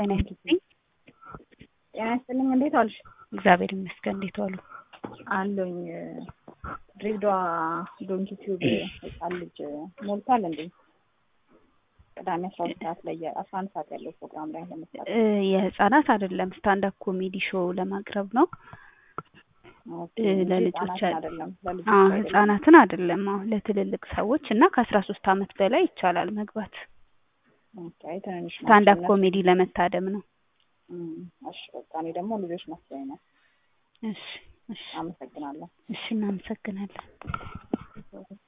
ጤና ይስጥልኝ። ጤና ይስጥልኝ። እንዴት ዋልሽ? እግዚአብሔር ይመስገን። እንዴት ዋሉ? አለኝ ድሬዳዋ ዶንኪ ቲዩብ ህጻን ልጅ ሞልቷል እንዴ? ቅዳሜ አስራ ሁለት ሰዓት ላይ አስራ አንድ ሰዓት ያለው ፕሮግራም ላይ ለመስራት እ የህጻናት አይደለም ስታንድ አፕ ኮሜዲ ሾው ለማቅረብ ነው። እ ለልጆች ህጻናትን አይደለም ለልጆች አዎ አይደለም። ህጻናትን አይደለም። አዎ ለትልልቅ ሰዎች እና ከአስራ ሶስት አመት በላይ ይቻላል መግባት። ኦኬ፣ ትንንሽ ስታንድ አፕ ናቸው ኮሜዲ ለመታደም ነው። እነሱ። እም፣ እሺ በቃ እኔ ደግሞ ልጆች መስሎኝ ነው። እሺ እሺ አመሰግናለሁ። እሺ እናመሰግናለን።